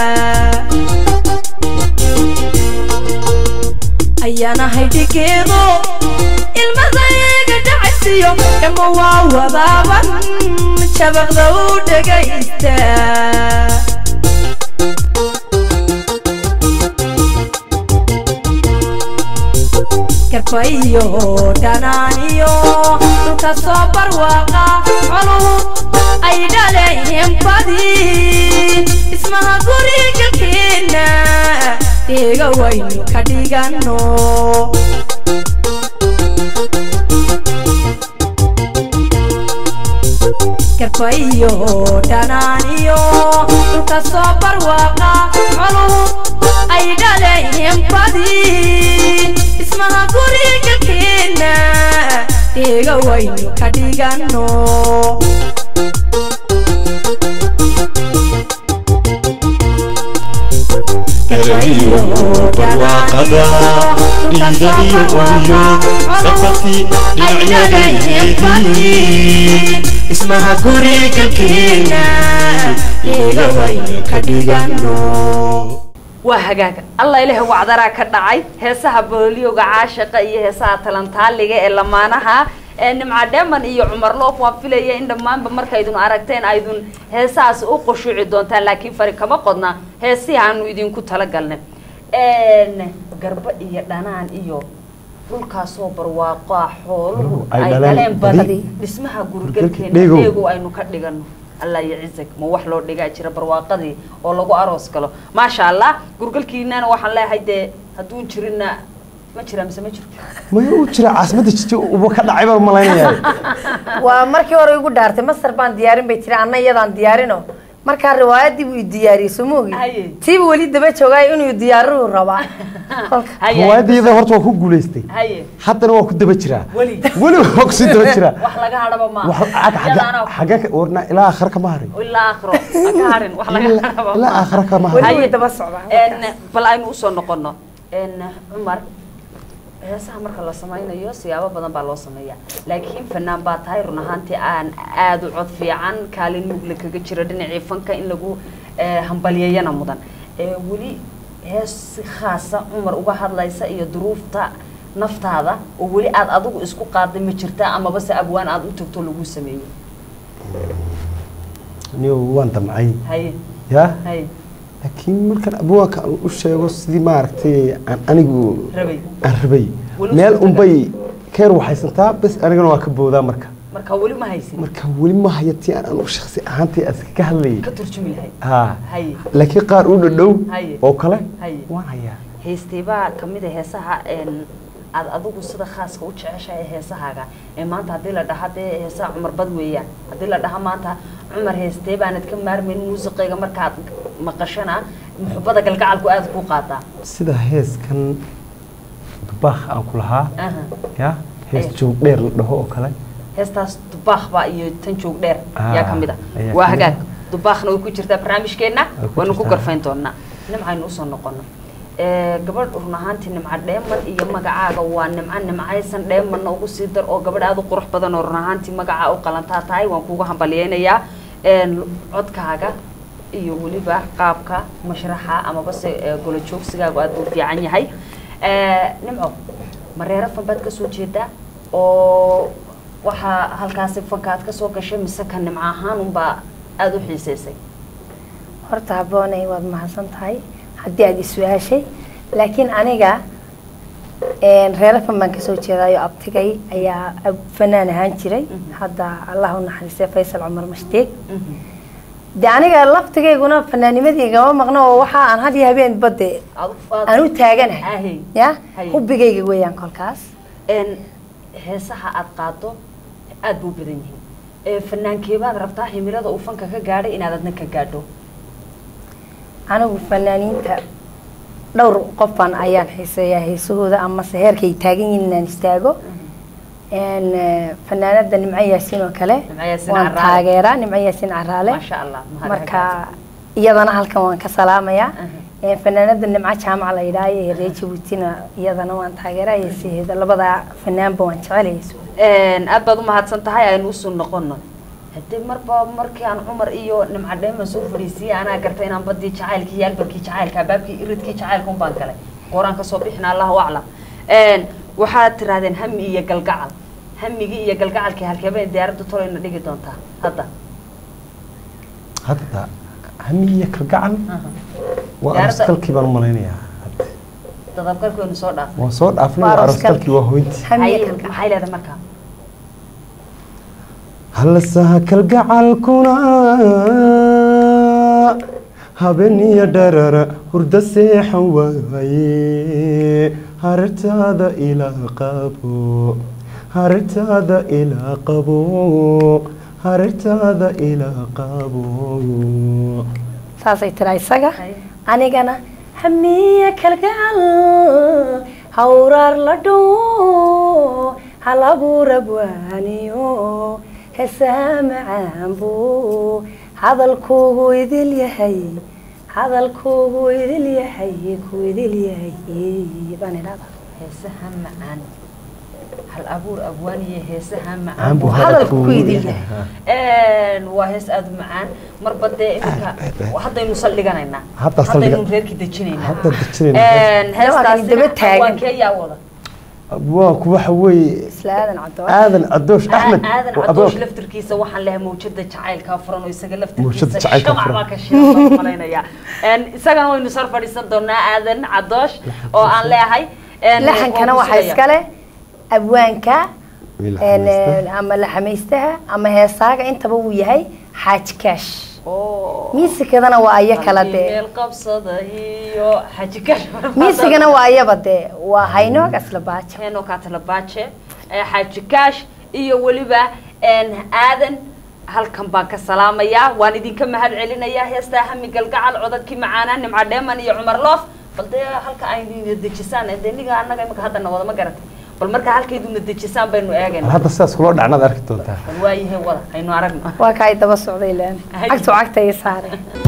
ayaanahay dhigeedo ilmadayga dhacaysiyo dhamma waa wadaaban jabaqda u dhagaysta garbayo dhanaaniyo dhulka soo barwaaqa coluhu ay dhalayeen badi ismaha guriga keena deega waynu ka dhigano garbayo dhanaaniyo dhulka soo barwaaqa coluhu ay dhalayeen badi ismaha guriga keena iga waynu ka dhigano eragiyo barwaaqada dhiida iyo oyo safartii dhinacyadeedii ismaha guriga keena iga waynu ka dhigano waa hagaaga alla ilaah wacdaraa ka dhacay heesaha booliyowga caashiqa iyo heesaha talantaaliga ee lamaanaha ee nimca dheeman iyo cumar loof waan filaya in dhammaanba markaydun aragteen aydun heesahaas u qushuuci doontaan laakiin fari kama qodna heesihii aanu idinku talagalnay garba iyo dhanaan iyo dhulkaasoo barwaaqoa xooluhu Ay ay dhaleen dhaleen badan badi. dhismaha Gurgalka gurgalkeena dhegow. dheegow aynu ka dhigano allah iyo cizag ma wax loo dhigaa jira barwaaqadii oo lagu aroos galo maasha allah gurgalkiinana waxaan leeyahay dee hadduun jirinna ma jira mise ma jirto maya u jira caasimadda jiji uba ka dhacay baan malaynayaa waa markii hore igu dhaartay masar baan diyaarin bay tiri anna iyadaan diyaarino markaa riwaayadii buu i diyaariyey soo ma ogi Haye. tiiba weli daba joogaayo inuu diyaarihu rabaa kolka Haye. riwaayadayada horta waa ku guulaystay haye haddana waa ku daba jiraa weli weli waa kusii daba jiraa wax laga hadhaba ma wax Yadaana xagga ka warna ilaa aakhira kama harin ilaa aakhiro ha ka harin wax laga hadhaba ilaa ma aakhira kama weli harin way daba socdaa En, bal aynu usoo noqono En, cumar heesaha marka la samaynayo siyaabo badan baa loo sameeyaa laakiin fanaan baa tahay run ahaantii aan aada u cod fiican kaalin mugle kaga jira dhinacii fanka in lagu eh, hambalyeeyana mudan Eh, weli hees si khaasa cumar uga hadlaysa iyo duruufta naftaada oo weli aada adigu isku qaaday ma jirta amaba se abwaan aada u tagto lagu sameeyey anigo waan damcay haye yaa haye laakiin markaan abwaanka aan u sheego sidii maaragtay aan anigu rabay aan rabay Weli meel suurtagal. unbay keer waxaysantaa bes anigana waa ka boodaa marka marka weli ma haysin marka weli ma haya tii aan anigu shaksi ahaantii aska ka hadlayay ka turjumi lahayd ha haye laakiin qaar u dhadhow Haye. oo kale Haye. waan hayaa heesteebaa kamid a heesaha een aad adigu sida khaaska u jeceshahay heesahaaga ee maanta haddii la dhaha dee heesaha cumar bad weeyaan haddii la dhaha maanta cumar heestee baanad ka maarmayn muusiqayga markaad maqashana muxubada galgacalku aada ku qaadaa sida heeskan dubaakh aan ku lahaa Aha. yaa hees Aye. joog dheer la dhaho oo kale heestaas dubaakba iyo tan joog dheer Ah, yaa kamid ah ayaa waa kamid ah. hagaag dubaakna way ku jirtaa barnaamijkeenna Way ku waanu ku jirtaa. garfayn doonaa nimcaynu usoo noqono Eh, gabadh run ahaantii nimca dheeman iyo magacaaga waa nimco nimcaysan dheemanna ugu sii dar oo gabadh aada u qurux badan oo run ahaantii magacaa u qalantaa tahay waan kuuga hambalyeynayaa Een, codkaaga iyo weliba qaabka mashraxa amaba se eh, golo joogsigaagu aada u fiican yahay Eh, nimco mareero fan baad kasoo jeedaa oo waxaa halkaasi fanka aad kasoo gashay mise ka nimco ahaan unbaa aada u xiiseysay horta habboonay waad mahadsan tahay haddii aad is-su-aashay laakiin aniga reero fan baan kasoo jeedaayo abtigay ayaa ab- fanaan ahaan jiray Mhm. hadda allah u naxariistay faysal cumar mashdeeg de aniga laftigayguna fanaanimadii igama maqno oo waxa aan had iyo habeen badde aan u taaganahay Ahe. ya Haye. hubigayga weeyaan kolkaas een heesaha aad qaado aada buu badan yihiin ee fanaankeebaad rabtaa himilada uu fanka ka gaadhay inaad adna ka gaadho anigu fanaaniinta dhowr qofan ayaan xiiseeyaa heesahooda amase heerkay taagan yihiin inaan istaago n fanaanada nimco yaasiin oo kale Nimco Yaasiin waan Caraale. taageeraa nimco yaasiin caraale maasha allah mahad marka hagaagsan. iyadana halkan waan ka salaamayaa Aha. Een, fanaanada nimco jaamaca la yidhaayo ee reer jabuutina iyadana waan taageeraa heesaheeda labada fanaanba waan jecel heesahooda Een, aad baad u mahadsan tahay aynu usoo noqono haddii marba markii aan cumar iyo nimco dheeman soo fadhiisiyey anaa gartay inaan badii jacaylkii iyo albankii jacaylka albaabkii iridkii jacaylka un baan galay gooraan kasoo bixina allahu aclam Een, waxaad tirahdeen hami iyo galgacal hamigii iyo galgacalkii halkeebay diyaaradda tolayna dhigi doontaa hadda hadda hamiya kalgacal Aha. waa Diyaaradda- aroskalkii baan u malaynayaa hadda. dadabgalkeenu soo dhaaf waan soo dhaafnay Waa waa aroskalkii. aroskalkii waa hoyntii hamiya Maxay- kalgacal maxay leedahay markaa hallasaha kalgacalkuna habeeniyo dharara hurda seexan waaye hartaada ilaa qabo hartaada ilaa qabo hartaada ilaa qabo saasay tiraa isaga Haye. anigana hamiya kalgacal hawraar la dhow hal abuur abwaaniyo heesaha macaan buu hadalkuugu idil yahay hadalkuugu idil yahay ku idil yahay baan idhahdaa heesaha macaan hal abuur abwaaniye heesaha Macaan buu macaan hadalku ku hadalku idil yahay waa hees aada u macaan marba dee iminka haddaynu saldhiganaynaa Hadda saldhiga- haddaynu reerkii dejinaynaa Hadda dejinaynaa. heestaasina daba taagan. waa kee yaa wada abwaanku waxa weeye isla aadan cadoo aadan cadoosh axmed aadan waa cadoosh abwaanka. laftirkiisa waxaan lehay mawjada jacaylkaa furan oo isaga Mawjada laftirkiisa jacaylka shamac furan. baa ka shidan baan malaynayaa isagana waynu sar fadhiisan doonaa aadan cadoosh oo aan leeyahay laxankana waan ku waxaa sugaya. iskale abwaanka Wiil een, xamaysta. ama laxamaystaha ama heesaaga intaba uu yahay xaaji kaash Oo. miisikadana waa aya kala Qalbi dee meel qabsada iyo xaji kash miisigana waa ayaba dee waa haynoog asla baajo heno katalabaaje xaaji kaash iyo weliba een, aadan halkan baan ka salaamayaa waan idinka mahad celinayaa heestaa hami galgacal codadkii macaanaa nimca dheeman iyo cumar loof bal dee halka aynu dejisaan dee niga annaga imika haddana wada ma garatay bal marka halkayduna dejisaan baynu eegayna hadda sidaas kula dhacnaad arki doontaa bal waayahay wada aynu aragno waa ka ay daba socday laan Hay. cagtu cagta ay saare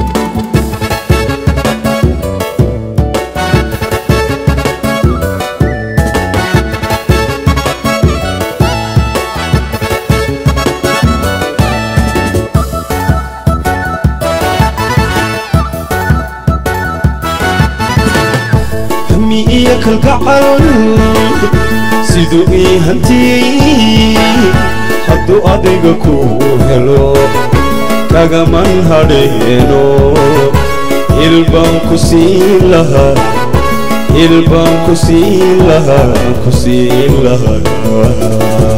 hami iyo kalgacal siduu ii hantiyey hadduu adiga ku helo kagaman hadheeno hilbaan ku siin lahaa hilbaan ku siin lahaa ku siin lahaa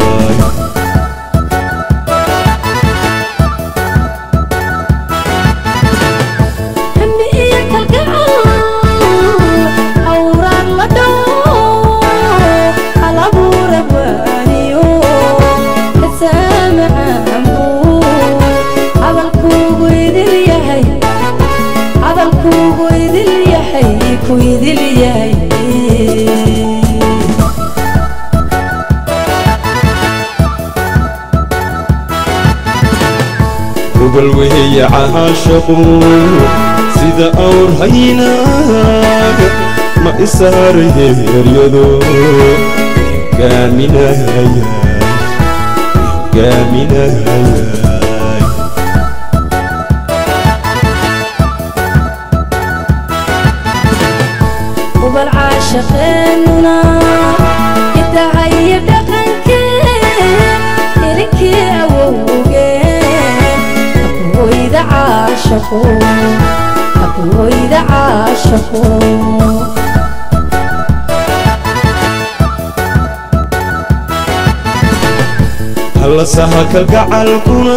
Hami iyo kalgacal hawraan la dhawo hal abuur abwaaniyo heesaa macaan buu hadalkuugu idil yahay hadalkuugu idil yahay ku idil yahay gobol weeye caashaqu sida awr haynaaga ma isaaraye eryado gaaminaya gaaminaya ubal caashaqeenuna idahaya dhaqankeen irinkii awowgeen hakuhoyda caashaqo hakuhoyda caashaqo hallasaha kalgacalkuna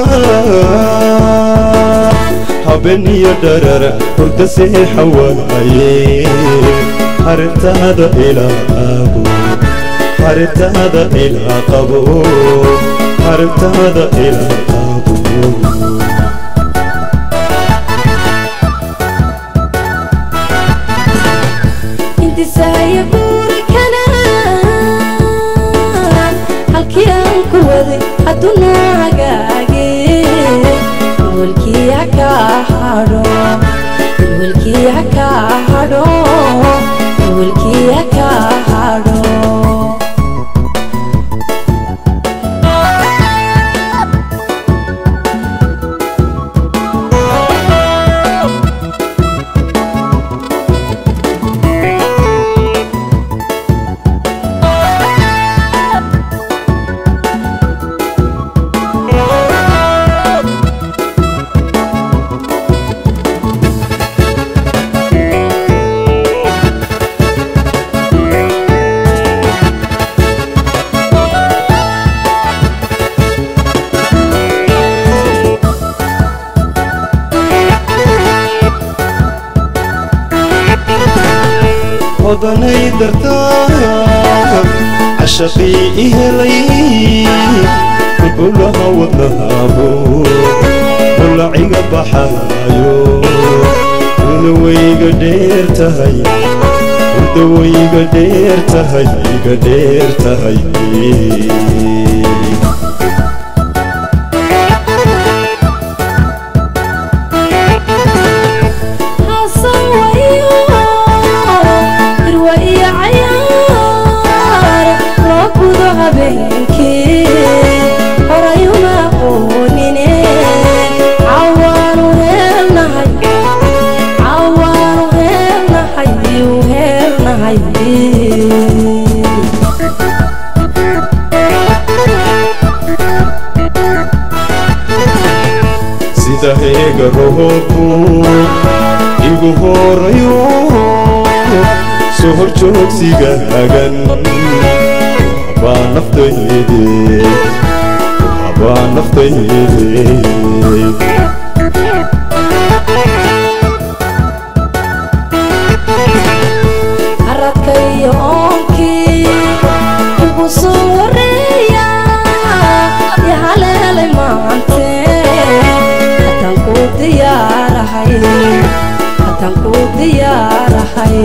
habeniyo dharara hurda seexa waaye harintaada ilaa qabo harintaada ilaa qabo harintaada ilaa qabo intisaaya guurikana halkii aan ku waday hadduu noo hagaage welwelkii ha kaa hadho welwelkii ha kaa hadho welwelkii ha kaa hadho odanay dartaa cashaqii i helay kulbulaha wadnahaabo bulaciga baxaayo una weyga dheer tahay hurda way iga dheer tahay iga dheer tahay Hasan wayo, irwa iyo cayaar, loo gudo habeenkii, horayuma aqoonine, cawaanu heelnahay, cawaanu heelnahay, u heelnahay. sida heega roobku igu horayo soo hor joogsiga hagan habaa naftayde habaa naftayde Aradka iyo oonkii ugu soo horeeya yaa haleelay maante haddaan ku diyaarahay haddaan ku diyaarahay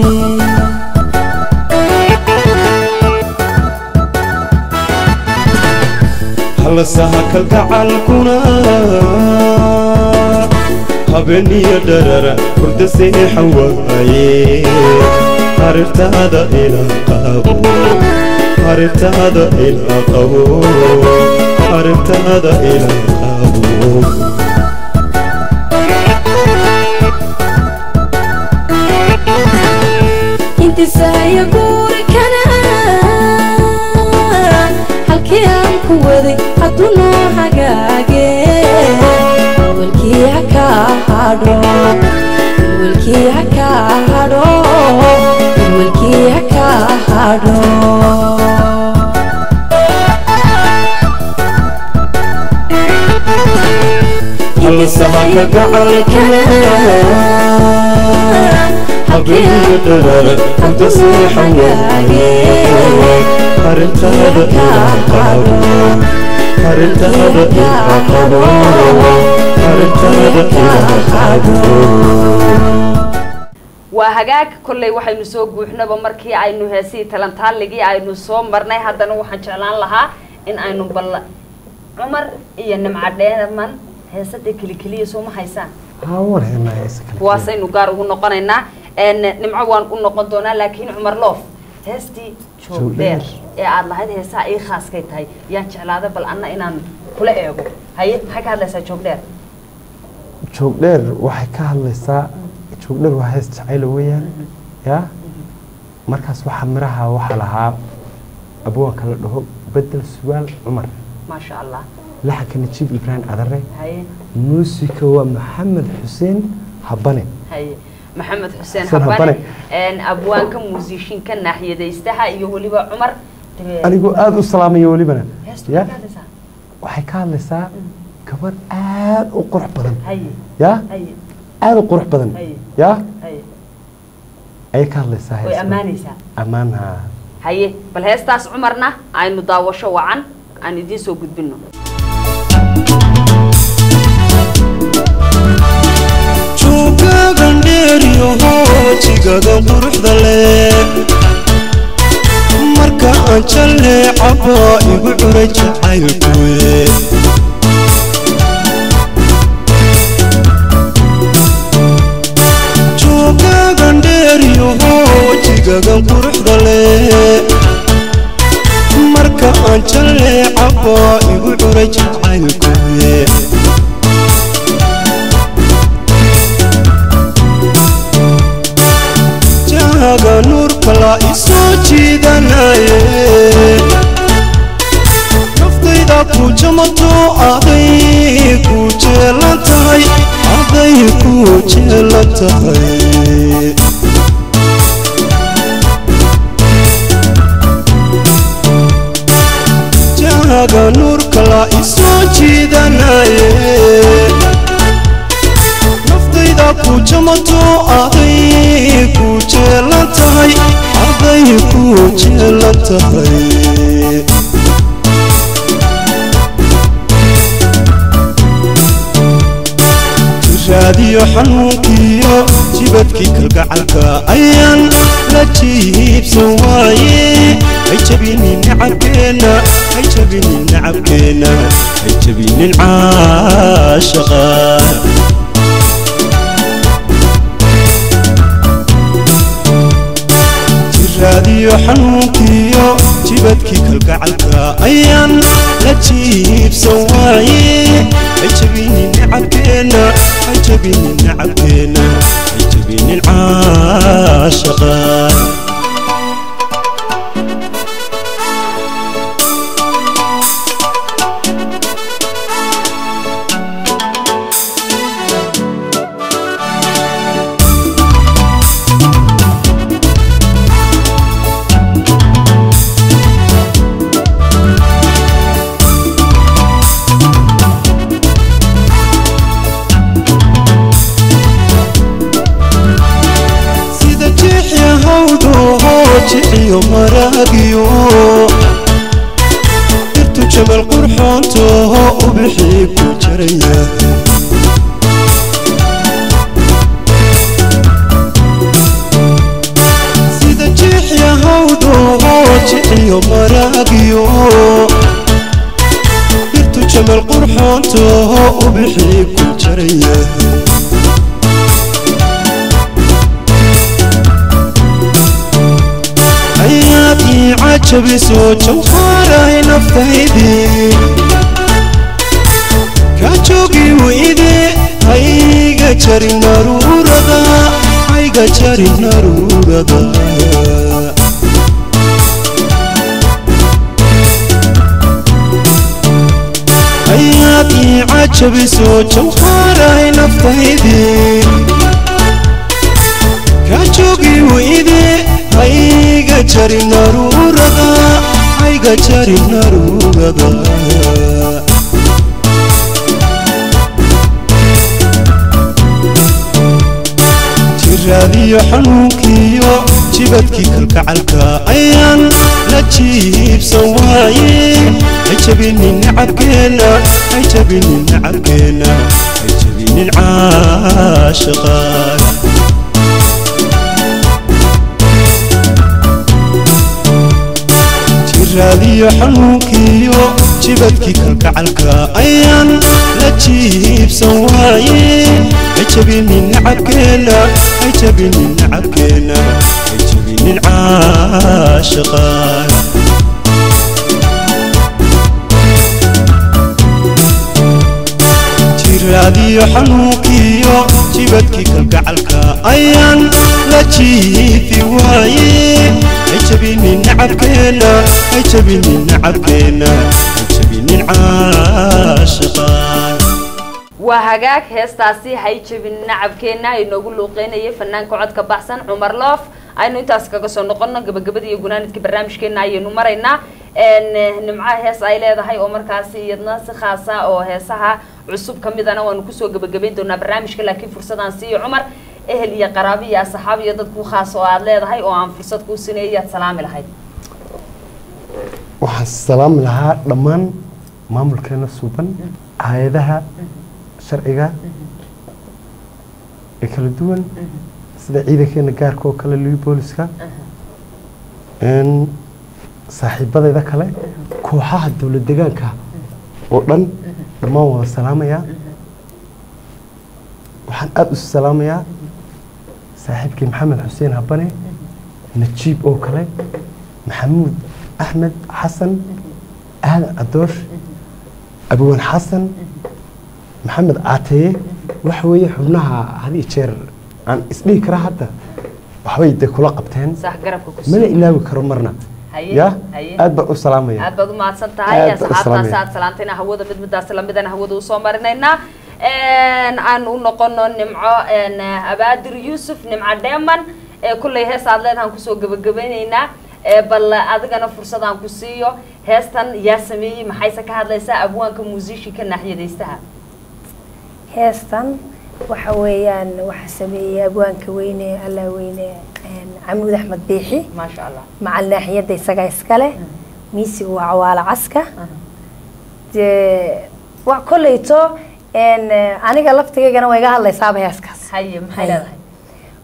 halasaha kalgacalkuna habeeniyo dharara hurda seexan waaye harirtaada ila qabo harirtaada ila qabo harirtaada ila qabo intisaaya guurikana halkii aan ku waday hadduu noo hagaage walkii ha ka hadho walkii ha ka hadho walkii ha ka hadho halasaha kalgacalkuna habeeniyo dharara hurda seexan waaye harirtaada ila qabo harirtaada ila qabo harirtaada ila qabo waa hagaag kolley waxaynu soo guuxnaba markii aynu heesihii talantaaligii aynu soo marnay haddana waxaan jeclaan lahaa in aynu bal cumar iyo nimco dheeman heesada kelikeliya sooma haysaan haa war heenaa heesa kale kuwaasaynu gaar ugu noqonaynaa n nimco waan u noqon doonaa laakiin cumar loof heestii joogdheer ee aada lahayd heesaha ii khaaskay tahay yaan jeclaada bal anna inaan kula eego haye maxay ka hadlaysaa joogdheer joog dheer waxay ka hadlaysaa joog dheer waa hees jacayla weeyaan yaa markaas waxaa miraha waxaa lahaa abwaanka la dhaho bedel sugaal cumar maasha allah laxanka najiib ibraahim cadare haye muusika waa maxamed xuseen habane haye maxamed xuseen Xuseen habane Habane. n abwaanka muusishinka naaxiyadaystaha iyo weliba cumar dabe- anigoo aada u salaamaya welibana heestu ya maxay ka hadlaysaa waxay ka hadlaysaa gabadh aada u qurux badan haye ya haye aada u qurux badan Haye. ya haye ayay ka hadlaysaa way heestan. ammaanaysaa ammaanha haye bal heestaas cumarna aynu daawasho wacan aan idiin soo gudbino juugagan dheeriyo hoojigagan quruxda leh marka aan jalleecaba igu curay jacaylkuwe juugagan dheeriyo hoojigagan quruxda leh marka aan jalleecaba igu curay jacaylkuwe jaaga nuurka la isoo jiidanaye naftayda ku jamato aday ku jeelan tahay aday ku jeelan tahay jaaga nuurka la isoo jiidanaye naftayda ku jamato aday ku jeelan tahay aday ku jeelan tahay raadiyo xanuunkiyo jibadkii kalgacalka ayaan la jiibsan waaye hay jabinin nacabkeenna hay jabinin nacabkeenna hay jabinin caashaqa jiraadiyo xanuunkiyo jibadkii kalgacalka ayaan la jiibsan waaye hay jabinin nacabkeenna hay jabinin nacabkeenna hay jabinin caashaqa sida jiixya hawdhoho jiciyo maraagiyo dhirtu jamal qurxoontoho ubixii ku jaraya sida jiixya hawdhoho jiciyo maraagiyo dhirtu jamal qurxoontoho ubixii ku jaraya ayaad ii cajabiso jawhaaray naftaydii ka joogi weyde hayga jarin naruurada hayga jarin naruurada ayaad ii cajabiso jawhaaray naftaydii ka joogi weyde hayga jari naruurada hayga jari naruurada jiraadiyo xanuunkiyo jibadkii kalgacalka ayaan la jiibsan waaye hay jabinin nacabkeenna hay jabinin nacabkeenna hay jabinin caashaqaaga jiraadiyo xanuunkiyo jibadkii kalgacalka ayaan la jiibsan waaye hay jabinin nacabkeenna hay jabinin nacabkeenna hay jabinin caashaqaaga jiraadiyo xanuunkiyo jibadkii kalgacalka ayaan la jiifi waaye hay jabinin nacabkeenna hay jabinin nacabkeenna hay jabinin caashaqaaga waa hagaag heestaasi hay jabin nacabkeenna inoogu luuqeynayay fanaanka codka baxsan cumar loof aynu intaas kaga soo noqono gabagabada iyo gunaanidka barnaamijkeena ayaynu maraynaa nimcaha hees ay leedahay oo markaasi iyadna si khaasa oo heesaha cusub kamidana waanu kusoo gabagabayn doonaa barnaamijka laakiin fursadaan siiyo cumar ehel iyo qaraabi iyo asxaab iyo dad ku khaas oo aada leedahay oo aan fursad kuu sineeyay aad salaami lahayd waxaan salaami lahaa dhammaan maamulkeena suuban hay-adaha sharciga ee kala duwan sida ciidankeena gaarka oo kale liwi booliska saaxiibadayda kale kooxaha dowlad degaanka oo dhan dhammaan waan salaamayaa waxaan aada u salaamayaa saaxiibkii maxamed xuseen habane najiib oo kale maxamuud axmed xasan aadan cadoosh abwan xasan maxamed caateye waxa weeye xubnaha had iyo jeer aan isdhihi kara hadda waxbay de kula qabteen sax garabka ku mana ilaawi karo marna Haye, ya haye. aad baan u salaamaya aad baad u mahadsan tahay Aad baan u asxaabtaas salaamaya. aad salaantayna hawada mid midaas lamidana hawada usoo marinaynaa aan u noqono nimco abaadir yuusuf nimco dheeman ee kullay hees aad leedahan kusoo gabagabaynaynaa ee bal adigana fursad aan ku siiyo heestan yaa sameeyey maxayse ka hadlaysaa abwaanka muusishinka naaxiyadaystaha heestan waxa weeyaan waxa sameeyey abwaanka weyne allah weyne camuud axmed biixi maasha allah macal naaxiyadda isagaa iskale miisiga waa cawaalo caska dee waa kolleyto aniga laftigaygana waa iga hadlaysaaba heeskaas haye maxay Haye. leedahay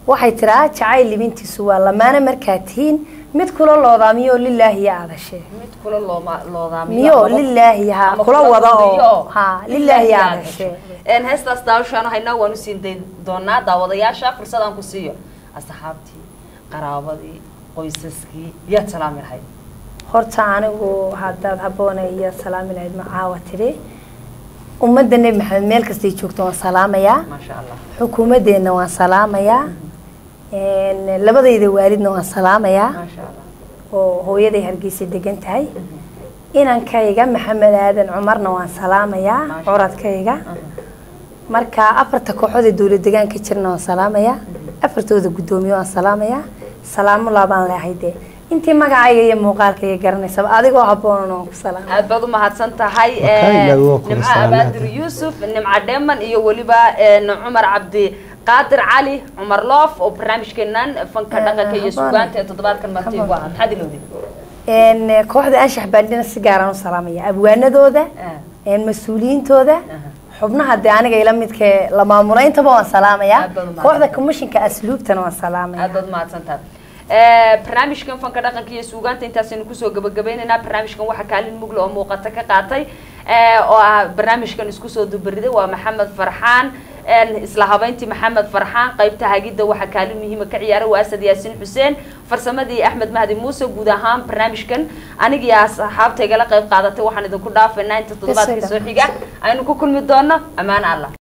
waxay tiraa jacayl libintiisu waa lamaana markaa tihiin mid kula loodaamiyo lilaahi ya aadashee mid kula looma loodaamiyo miyo ama- lilaahi ha ama kula wada gudiyo oo ha lilaahi ya aadashee een heestaas daawashaan haynaa waan u siin dayn doonaa daawadayaasha fursad aan ku siiyo asxaabtii qaraabadii qoysaskii yaad salaami lahayd horta anigu haddaad habboona iyo salaami lahayd macaawa tidhi ummadda nebi maxamed meel kastay joogto waan salaamayaa maasha allah xukuumaddeenna waan salaamayaa een, labadayda waalidna waan salaamayaa maasha allah oo hooyaday hargeysa degan tahay inankayga maxamed aadan cumarna waan salaamayaa Maasha. curadkayga marka afarta kooxood ee dowlad degaanka jirna waan salaamayaa afartooda guddoomiye waan salaamayaa salaamo laabaan leehay dee intii magacayga iyo muuqaalkayga garanaysaba adigoo habboonana waan ku salaamay aad baad u mahadsan tahay Wakaa ee, ilaahay waa kula nimco salaamaad. abaadir yuusuf nimco dheeman iyo weliba een, cumar cabdi qaadir cali cumar loof oo barnaamijkeenan fanka Ah, dhaqanka iyo habboon. sugaanta ee toddobaadkan marti Habboon. ugu ahaa maxaad ilowday een kooxda anshax baandhina si gaaraan u salaamaya abwaanadooda Ah, een mas-uuliyiintooda aha. xubnaha dee aniga ila midkee la maamula intaba waan salaamayaa Aad baad u mahadsan. kooxda commissionka asluubtana waan salaamaya aad baad mahadsan tahay Ee, barnaamijkan fanka dhaqanka iyo suugaanta intaasaynu kusoo gabagabaynaynaa barnaamijkan waxaa kaalin mugle oo muuqata ka qaatay ee, oo ah barnaamijkan isku soo dubariday waa maxamed farxaan een, isla habeyntii maxamed farxaan qaybta hagidda waxaa kaalin muhiima ka ciyaaray waa asad yaasiin xuseen farsamadii axmed mahdi muuse guud ahaan barnaamijkan anigii asxaabtaygala qayb qaadatay waxaan idinku dhaafaynaa inta toddobaadkii soo xiga aynu ku kulmi doono ammaan allah